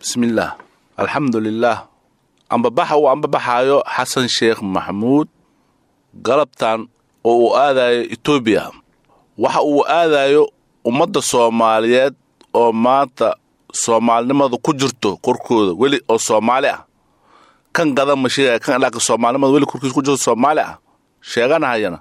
bismillaah alxamdulilaah ambabaxa uu ambabaxaayo xasan sheekh maxamuud galabtan oo uu aadayo etoobiya waxa uu aadayo ummadda soomaaliyeed oo maanta soomaalinimada ku jirto korkooda weli oo soomaali ah kan gadan ma sheegaya kan ilaaka soomaalinimada weli korkiisa ku jirto soomaali ah sheeganahayana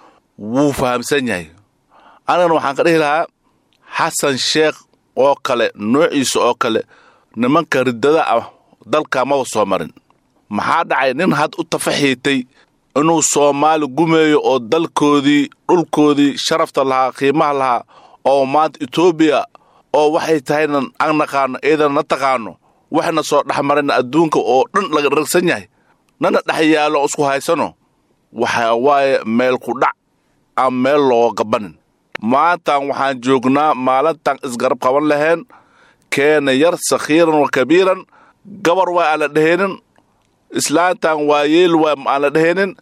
wuu fahamsan yahay anigana waxaan ka dhihi lahaa xasan sheekh oo kale noociisa oo kale nimanka riddada ah dalka maba soo marin maxaa dhacay nin had u tafaxiitay inuu soomaali gumeeyo oo dalkoodii dhulkoodii sharafta lahaa qiimaha lahaa oo maanta etoobiya oo waxay tahayna aan naqaano iidana na taqaano waxna soo dhex marayna adduunka oo dhan laga ragsan yahay nana dhex yaallo isku haysano waxaa waaye meel ku dhac aan meel looga gabanin maantan waxaan joognaa maalintan isgarab qaban lahayn keena yar sakhiiran wa kabiiran gabar waa aan la dhehaynin islaantan waa yeel waa aan la dhehaynin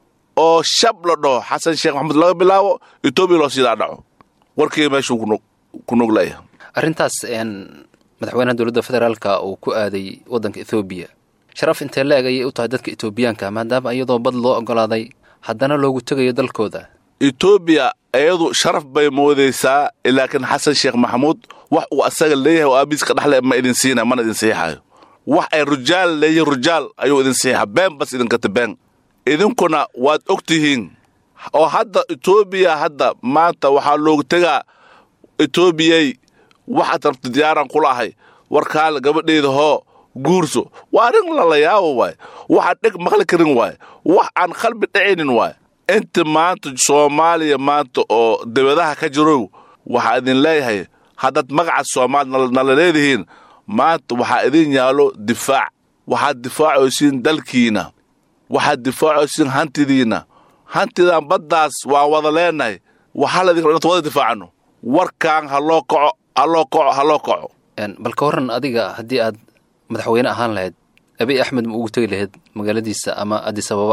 oo shab la dhaho xasan sheekh maxamuud laga bilaabo etoobiya loo siidaa dhaco warkii meeshuu ku nuglaya arrintaas madaxweynaha dowladda federaalka uu ku aaday waddanka ethoobiya sharaf intee la-eg ayay u tahay dadka etoobiyaanka maadaama iyadoo bad loo oggolaaday haddana loogu tegayo dalkooda etoobiya iyadu sharaf bay moodaysaa laakiin xasan sheekh maxamuud wax uu asaga leeyahay oo aabiiska dhexle ma idin siina mana idin siixayo wax ay rujaal leeyihin rujaal ayuu idin siixa been bas idinkata been idinkuna waad og tihiin oo hadda etoobiya hadda maanta waxaa loogu tegaa etoobiyay waxaad rabta diyaaraan kula ahay warkaale gabadheeda hoo guurso waa arrin lalayaabo waay waxaan dheg maqli karin waay wax aan qalbi dhacaynin waay inta maanta soomaaliya maanta oo debadaha ka jirow waxaa idin leeyahay haddaad magaca soomaali nala leedihiin maanta waxaa idin yaallo difaac waxaad difaacaysiin dalkiina waxaad difaacaysiin hantidiinna hantidan baddaas waan wada leenahay waxaa laydin raba inad wada difaacano warkaan ha loo kaco ha loo kaco ha loo kaco bal ka warran adiga haddii aad madaxweyne ahaan lahayd abiy axmed ma ugu tegi lahayd magaaladiisa ama adis ababa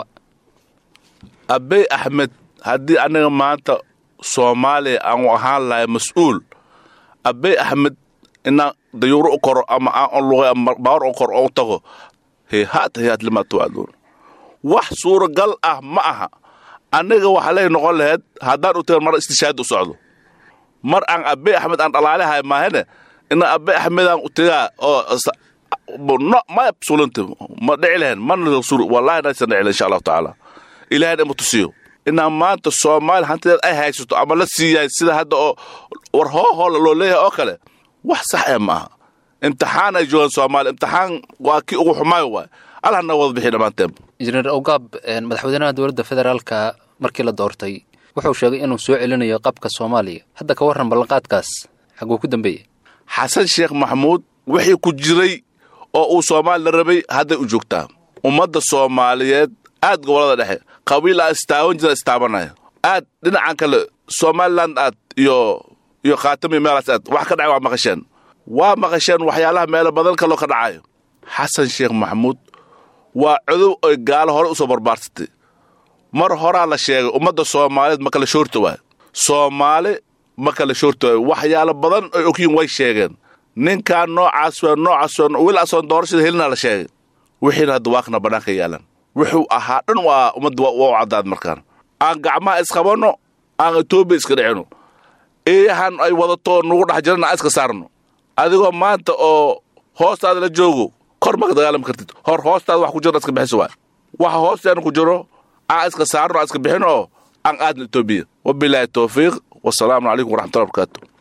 abey axmed haddii aniga maanta soomaaliya aanu ahaan lahay mas-uul abey axmed inaan dayuuro u koro ama aan luqay ama baawar u koro oo u tago heehaat heehaat limaa tuwacduun wax suuragal ah ma aha aniga waxaa lay noqon lahayd haddaan u tagan mar istishaadi u socdo mar aan abey axmed aan dhalaalihay maahane ina abey axmedaan u tagaa oo no ma absolute ma dhici lahayn mana wallahi naysan dhici lahayn insha allahu tacaala ilaahay dhan ma tusiyo inaan maanta soomaaliya hantideed ay haysato ama la siiyahay sida hadda oo war hoohoola loo leeyahay oo kale wax sax ee ma aha imtixaan ay joogaan soomaaliya imtixaan waa kii ugu xumaayo waay allah naga wada bixi dhammaanteen injineer awgaab madaxweynaha dowladda federaalka markii la doortay wuxuu sheegay inuu soo celinayo qabka soomaaliya hadda ka warran ballanqaadkaas xaguu ku dambeeyey xasan sheekh maxamuud wixii ku jiray oo uu soomaali la rabay hadday u joogtaa ummadda soomaaliyeed aad gobollada dhexe qabiil aa istaawan jira istaabanaya aad dhinacan kale somalilan aad iyo iyo khaatamiyo meelaas aad wax ka dhacay waa maqasheen waa maqasheen waxyaalaha meelo badan kaloo ka dhacayo xasan sheekh maxamuud waa codow oy gaalo hore u soo barbaarsatay mar horaa la sheegay ummadda soomaaliyeed ma kala shoorta waay soomaali ma kala shoorta waay waxyaalo badan oy ogyiin way sheegeen ninkaan noocaas waa noocaas waa wil asoon doorashada helina la sheegay wixiina hadda waakna bannaanka yaalan wuxuu ahaa dhan waa ummadda waa u caddaad markaan aan gacmaha isqabanno aan etoobiya iska dhicino eeyahan ay wadato nugu dhex jirana aan iska saarno adigoo maanta oo hoostaada la joogo kor maka dagaalami kartid hor hoostaada wax ku jirna iska bixiso waay waxa hoosteena ku jiro aan iska saarno aan iska bixino oo aan aadna etoobiya wabilaahi towfiiq wasalaamu calaykum waraxmatullahi barakaatu